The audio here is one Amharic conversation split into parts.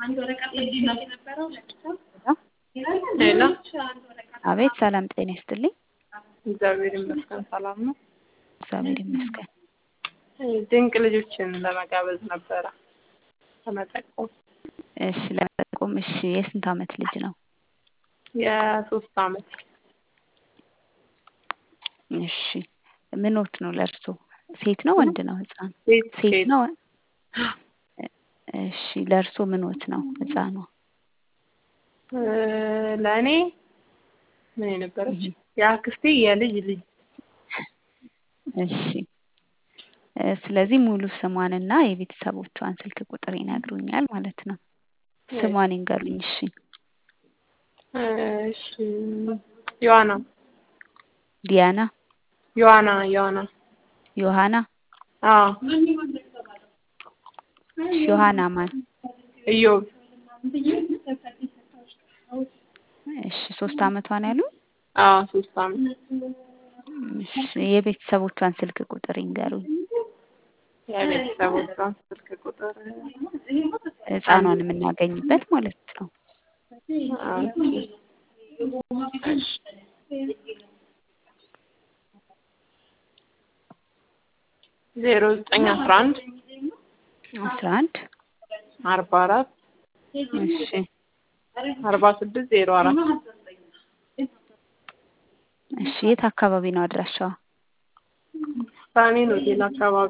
ሄሎ አቤት ሰላም ጤና ይስጥልኝ። እግዚአብሔር ይመስገን ሰላም ነው። እግዚአብሔር ይመስገን። ድንቅ ልጆችን ለመጋበዝ ነበረ ለመጠቆም። እሺ ለመጠቆም እሺ የስንት ዓመት ልጅ ነው? የሶስት ዓመት እሺ ምኖት ነው ለእርሶ? ሴት ነው ወንድ ነው ህፃን? ሴት ሴት ሴት ነው? እሺ ለእርሶ ምኖት ነው ህፃኗ? እ ለእኔ ምን የነበረች የአክስቴ የልጅ ልጅ እሺ እ ስለዚህ ሙሉ ስሟንና የቤተሰቦቿን ስልክ ቁጥር ይነግሩኛል ማለት ነው። ስሟን ይንገሩኝ እሺ። እሺ ዮሐና ዲያና፣ ዮሐና ዮሐና ዮሐና፣ አዎ እሺ ዮሐና ማን? ኢዮብ እሺ ሶስት ዓመቷ ነው ያሉኝ? አዎ ሶስት ዓመት እሺ የቤተሰቦቿን ስልክ ቁጥር ይንገሩኝ። የቤተሰቦቿን ስልክ ቁጥር ህፃኗን የምናገኝበት ማለት ነው። ዜሮ ዘጠኝ አስራ አንድ አስራ አንድ አርባ አራት እሺ አርባ ስድስት ዜሮ አራት እሺ የት አካባቢ ነው አድራሻዋ? ሳኔን ሆቴል አካባቢ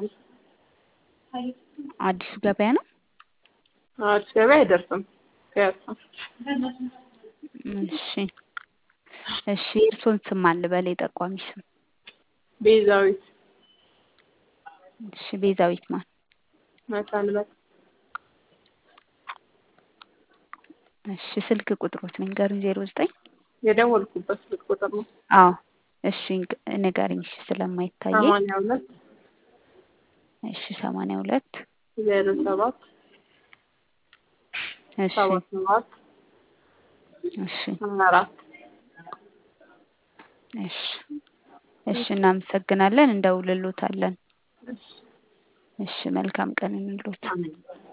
አዲሱ ገበያ ነው? አዲስ ገበያ አይደርስም ፒያሳ እሺ እሺ የእርሶን ስም ማን ልበል? የጠቋሚ ስም ቤዛዊት እሺ ቤዛዊት ማን? መሰንበት እሺ ስልክ ቁጥሮት ንገሩኝ። ዜሮ ዘጠኝ የደወልኩበት ስልክ ቁጥር ነው አዎ እሺ ንግ- ንገሪኝ እሺ ስለማይታየኝ ሰማንያ ሁለት እሺ ሰማንያ ሁለት ዜሮ ሰባት እሺ ሰባት ሰባት እሺ ሀያ አራት እሺ እሺ እናመሰግናለን። እንደውልሎታለን። እሺ መልካም ቀን እንሎት።